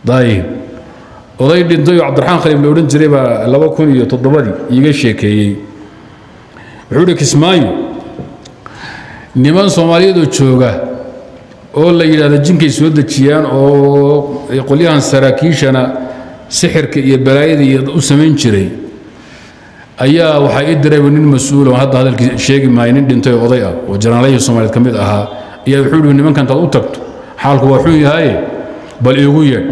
dayib oday dhintay oo cabdiraxmaan khaliif la odhan jiray baa laba kun iyo toddobadii iiga sheekeeyey wuxuu ihi kismaayo niman soomaaliyadoo jooga oo la yidhahdo jinkay soo dejiyaan oo qolyahan saraakiishana sixirka iyo balaayada iyo u samayn jiray ayaa waxaa ii dirayba nin mas-uul oo hadda hadalkii sheegi maayo nin dhintay oo oday ah oo janaalayhi soomaaliyeed ka mid ahaa ayaa wuxuu ihi nimanka intaad u tagto xaalku waa xun yahaye bal iigu yeedh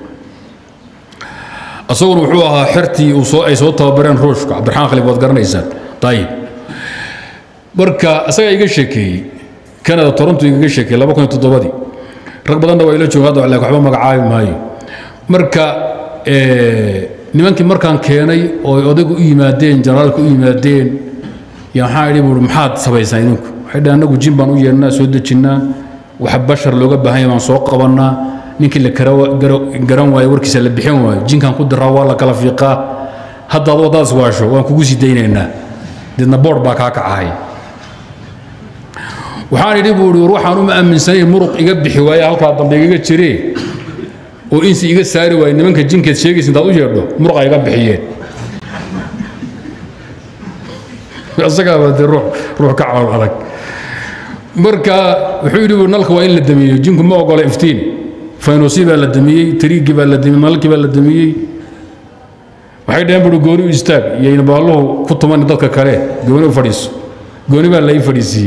asaguna wuxuu ahaa xertii uu soo ay soo tababareen ruushka cabdiraxmaan khalif waad garanaysaan ayib marka asagaa iga sheekeeyey canada toronto igaga sheekeeyey laba kun iyo toddobadii rag badanna waa ila jooga hadda laakiin waxba magacaabi maayo marka nimankii markaan keenay oo odaygu u yimaadeen janaraalka u yimaadeen yaa waxaan idhi buuri maxaad samaysaan idinku waxay dhahan annagu jin baan u yeernaa soo dejinnaa waxa bashar looga baahan yahay baan soo qabannaa ninkii la garan waayo warkiisa la bixin waayo jinkaan ku diraa waa la kala fiiqaa haddaad waddaas waasho waan kugu sii daynaynaa deedna boodh baa kaa kacahay waxaan idhi buu ihi war waxaan uma aaminsanayn muruq iga bixi waaye halkaa dambe igaga jiree oo insi iga saari waaye nimanka jinkeed sheegaysa intaad u yeedho muruqa iga bixiyeen isagaaba dee ruux ruux ka calool adag marka wuxuu yidhi nalka waa in la damiyo jinku ma ogola iftiin faynosi baa la damiyey tariigii baa la damiyey nalalkii baa la damiyey waxay dhaheen buuri gooni u istaag iyayna baalluhu ku tuman dadka kale gooni u fadhiiso gooni baa lai fadhiisiiyey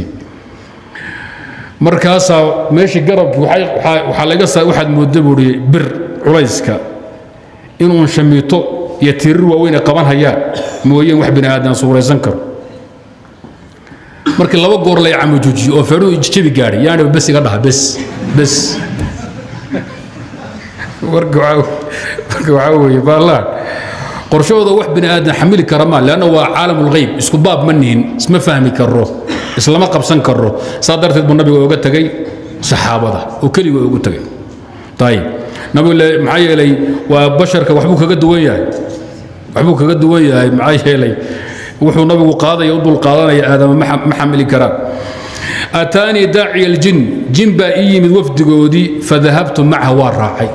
markaasaa meeshii garabki waxaa laga saa waxaad moodda buuri bir culayska inuun shamiito iyo tirir waaweyn ay qaban hayaan mooyeen wax bini aadan suuraysan karo markii laba goor lay camujuujiyo oo feedhuhu jabi gaadhay yaani bes iga dhaha bes bes marka waxaa weeye baallaan qorshahooda wax bini aadan xamili kara maa leanna waa caalam ulghayb isku baab ma nihin isma fahmi karo islama qabsan karo saa darteed buu nabiga oga tegay saxaabada oo keliga ugu tegay ayib nabigu maxaa yeelay waa basharka waxbuu kaga duwan yahay waxbuu kaga duwan yahay maxaa yeelay wuxuu nabigu qaadaya u dul qaadanaya aadama ma xamili karaan ataanii daaciya aljin jin baa ii yimid wafdigoodii fadahabtu macaha waa raacay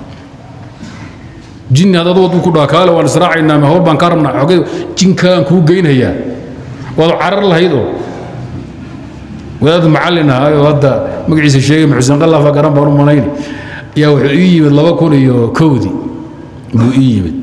jinni haddaad wad ku dhaha kaale waan israacaynaa ma hawl baan kaa rabnaa xogay jinkaan kuu geynayaa waad carar lahayd oo wadaad macallin ahaa oo hadda magaciisa sheegay maxusen qallafa garan baan u malayni ayaa wuxuu ii yimid laba kun iyo kowdii buu ii yimid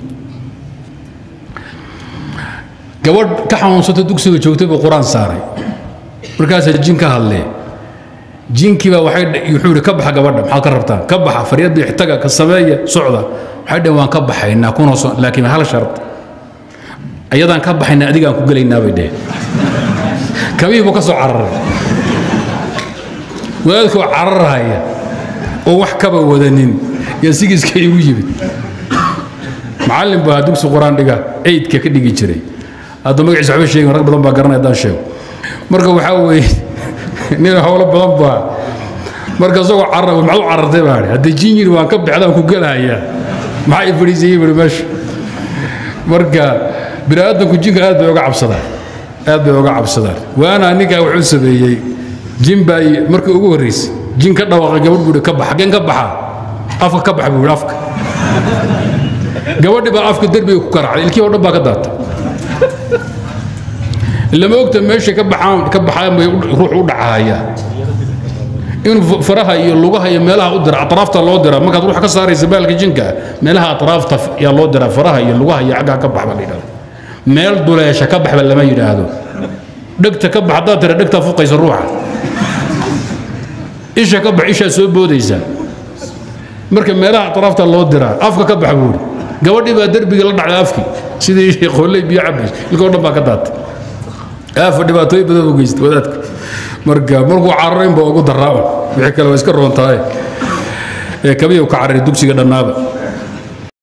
gabadh ka xanuunsata dugsiga joogtay buu qur-aan saaray markaasaa jin ka hadlee jinkiibaa waxay wuxuu yidhi ka baxa gabadha maxaad ka rabtaan ka baxa faryadda ixtaga ka sameeya socda waxay dhaheen waan ka baxaynaa kuna so laakiin hal shart ayadaan ka baxaynaa adigaan ku gelaynaa bay dheheen kabihii buu ka soo cararay wadaadkii oo cararhaya oo wax kaba wadanin yaa sigiiska igu yimid macallin baa dugsi qur-aan dhiga eydka ka dhigi jiray hadda magaciisa waxba sheegin rag badan baa garanaya haddaan sheego marka waxaa weeye nin howlo badan baa marka isagoo carar maxaad u carartay baa haddii jin yiri waan ka bixdaan ku gelahayaa maxaa i fadhiisayey buri meesha marka bini aadamku jinka aad bay uga cabsadaan aad bay uga cabsadaan waana ninkaa wuxuu sameeyey jin baa markii ugu horreysay jin ka dhawaaqay gabadh buuhi ka bax xaggeen ka baxa afka ka bax buuhi afka gabadhi baa afka derbiga ku karacday ilkii oo dhan baa ka daatay lama ogta meesha ka baxaan ka baxaan bay ruux u dhacaya in faraha iyo lugaha iyo meelaha u dira atraafta loo dira markaad ruux ka saaraysa baalka jinka meelaha atraafta yaa loo dira faraha iyo lugaha iyo xaggaa ka baxba la yidhahdo meel duleesha ka baxba lama yidhaahdo dhegta ka bax haddaad tira dhegtaa fuqaysa ruuxa isha ka bax ishaa soo boodaysa marka meelaha atraafta loo diraa afka ka bax buuri gabadhii baa derbiga la dhacday afkii sidii qolley biyo cabays ilkoo dhan baa ka daatay aafa dhibaatooyin badan u geystay wadaadka marka markuu cararayn baa ugu daraa wixii kale waa iska roontahay ee kabiyu ka cararay dugsiga dhannaaba